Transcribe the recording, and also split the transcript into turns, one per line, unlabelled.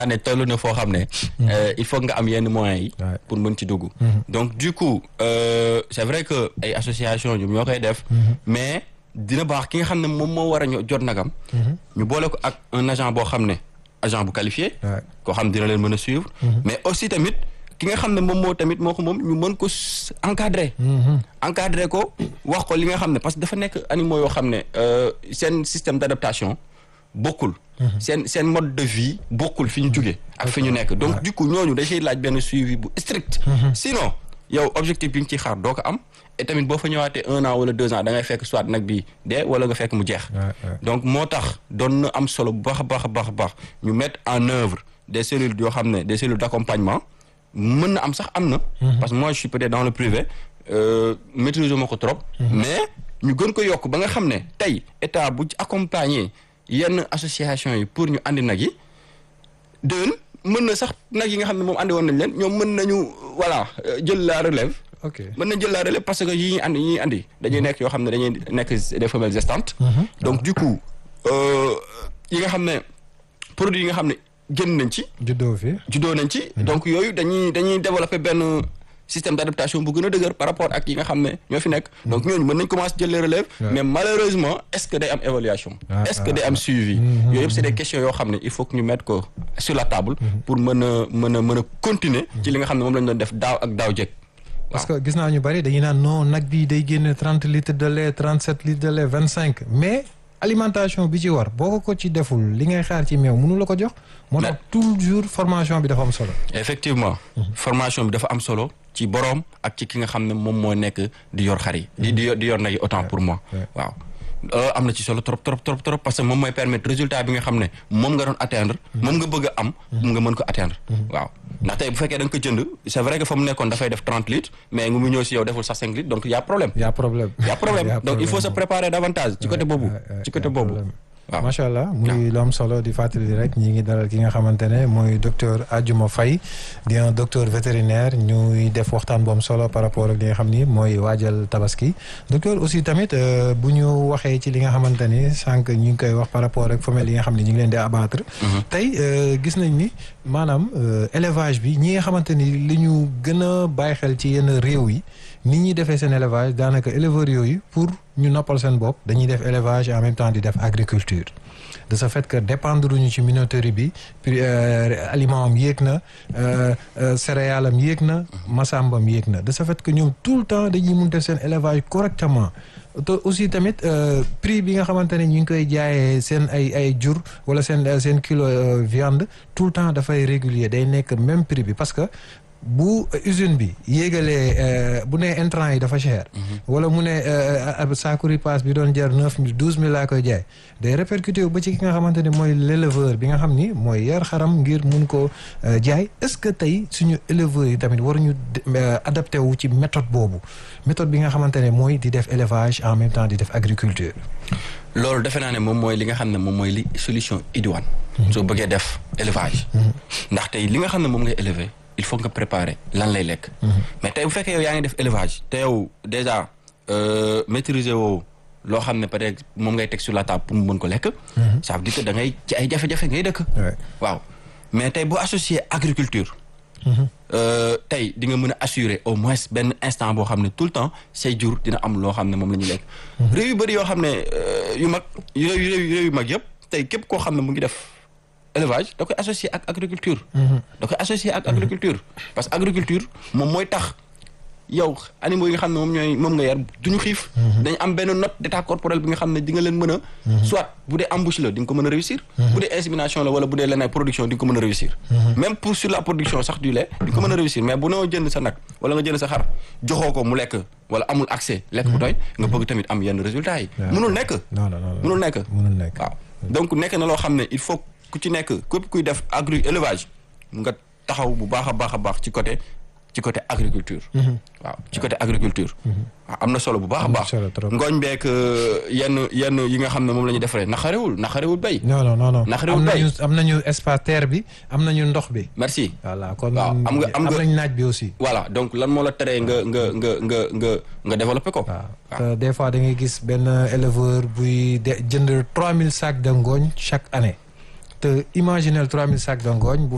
ne toll na foo xam ne il faut nga am yenn moyens yi pour mën ci dugg donc du coup euh, c'est vrai que ay association ñoom ñoo koy def mais dina baax ki nga xam ne moom moo war a ño- jot nagam ñu boole ko ak un agent boo xam ne agent bu qualifié koo xam dina leen mën a suivre mais aussi tamit ki nga xam ne moom moo tamit moo ko moom ñu mën ko s- encadrer encadrer ko wax ko li nga xam ne parce que dafa nekk animaux yoo xam ne euh, seen système d'adaptation bokkul seen seen mode de vie bokkul fi ñu jóge ak fi ñu nekk donc du coup ñooñu da ciy laaj benn suivi bu strict sinon yow objectif bi nga ciy xaar doo ko am et tamit boo fa ñëwaatee un an wala deux ans da ngay fekk soit nag bi dee wala nga fekk mu jeex donc moo tax doon na am solo bu baax a baax a baax a baax ñu mettre en œuvre des cellules yoo xam ne des cellules d'accompagnement mën na am sax am na parce que moi je suis peut-être dans le privé euh, maîtrise ma ko trop mais ñu gën ko yokk ba nga xam ne tey état bu ci accompagner yenn association yi pour ñu andi nag yi déwén mën na sax nag yi nga xam ne moom andi woon nañ leen ñoom mën nañu voilà euh, jël la relève
ok
mën nañ jël la relève parce que yi ñuy andi yi ñuy andi dañuy nekk yoo xam ne dañuy nekk des femelles gestantes donc du coup euh, yi nga xam ne produits yi nga xam ne génn nañ ci
juddoo fi
juddoo nañ ci donc yooyu dañuy dañuy développer benn système d'adaptation bu gën a dëgër par rapport ak yi nga xam ne ñoo fi nekk donc ñooñu mën nañ commencer jël les relèves mais malheureusement est-ce que day am évaluation
Ah,
est-ce que day am suivi yooyu yëpp c'est des questions yoo xam ne il faut que ñu mettre ko sur la table pour mën a mën a mën a continuer ci li nga xam ne moom lañ doon def daaw ak daaw jekk
parce que gis naa ñu bari dañuy naan non nag bi day génne trente litres de lait trente sept litres de lait vingt cinq mais alimentation bi ci war boo ko ko ci deful li ngay xaar ci meew mënu la ko jox moo tax toujours formation bi dafa am solo
effectivement formation bi dafa am solo ci boroom ak ci ki nga xam ne moom moo nekk di yor xar yi di di yor di yor nag yi autant pour moi waaw loolu am na ci solo trop trop trop trop parce que moom mooy permettre résultat bi nga xam ne moom nga doon atteindre moom nga bëgg a am nga mën ko atteindre waaw ndax tey bu fekkee da nga ko jënd c'est vrai que fa mu nekkoon dafay def trente litres mais nga mu ñëw si yow deful sax cinq litres donc y a problème
y a problème
y a problème donc il faut se préparer davantage ci côté boobu ci côté boobu waaw
macha allah muy lu am solo di fàttali rek ñi ngi dalal ki nga xamante ne mooy docteur Adjouma Faye di un docteur vétérinaire ñuy def waxtaan bu am solo par rapport ak li nga xam ni mooy waajal tabaski docteur aussi tamit bu ñu waxee ci li nga xamante ni sànq ñu ngi koy wax par rapport ak femelles yi nga xam ne ñu ngi leen di abattre tey gis nañ ni maanaam élevage bi ñi nga xamante ni li ñu gën a bàyyi xel ci yenn réew yi nit ñi defee seen élevage daanaka éleveurs yooyu pour ñu noppal seen bopp dañuy def élevage en même temps di def agriculture de ce fait que dépendre ñu ci minoterie bi puis aliment am yéeg na céréale am yéeg na masambam yéeg na de ce fait que ñoom tout le temps dañuy mun def seen élevage correctement te aussi tamit prix bi nga xamante ne ñu ngi koy jaayee seen ay ay jur wala seen seen kilo viande tout le temps dafay régulier day nekk même prix bi parce que bu usine bi yéegalee bu nee intrant yi dafa cher. wala mu ne saaku ripaas bi doon jar neuf mille douze mille laa koy jaay day répercuté ba ci ki nga xamante ne mooy l'éleveur bi nga xam ni mooy yar xaram ngir mun ko jaay est-ce que tey suñu éleveurs yi tamit waruñu adapté wu ci méthode boobu méthode bi nga xamante ne mooy di def élevage en même temps di def agriculture.
loolu defe naa ne moom mooy li nga xam ne moom mooy li solution idoine. soo bëggee def élevage. ndax tey li nga xam ne moom ngay élever. il faut nga préparer lan lay lekk. mais tey bu fekkee yow yaa ngi def élevage te yow déjà maîtriser woo loo xam ne peut-être moom ngay teg sur la table pour mu mën ko lekk. ça veut dire que da ngay ci ay jafe-jafe ngay dëkk. waaw mais tey boo associé agriculture. tey di nga mën a assurer au moins benn instant boo xam ne tout le temps say jur dina am loo xam ne moom la ñuy lekk. réew yu bëri yoo xam ne yu mag réew réew yu mag yëpp tey képp koo xam ne mu ngi def. élevage da koy associé ak agriculture da koy associé ak agriculture parce que agriculture moom mooy tax yow animaux yi nga xam ne moom ñooy moom nga yar duñu xiif dañ am benn note d'état corporel bi nga xam ne di nga leen mën a soit bu dee embouche la di nga ko mën a réussir bu dee insémination la wala bu dee leneen production di nga ko mën a réussir même pour sur la production sax du lait di nga ko mën a réussir mais bu noo jënd sa nag wala nga jënd sa xar joxoo ko mu lekk wala amul accès lekk bu doy nga bëgg tamit am yenn résultats yi mënul nekk mënul nekk waaw donc nekk na loo xam ne il faut ku ci nekk képp kuy def agri élevage nga taxaw bu baax a baax a baax ci côté ci côté agriculture. waaw ci côté agriculture. waaw am na solo bu baax a baax. ngooñ beek yenn yenn yi nga xam ne moom la ñuy defaree naxarewul naxarewul béy.
non non non non
naxarewul béy
am nañu espace terre bi am nañu ndox bi.
merci.
voilà kon
waaw am nga am nga
nañu naaj bi aussi.
voilà donc lan moo la teree nga nga nga nga nga nga développé ko.
waaw te des fois da ngay gis benn éleveur buy de jënd 3000 sacs de ngooñ chaque année. te imaginez 3000 sacs de ngooñ bu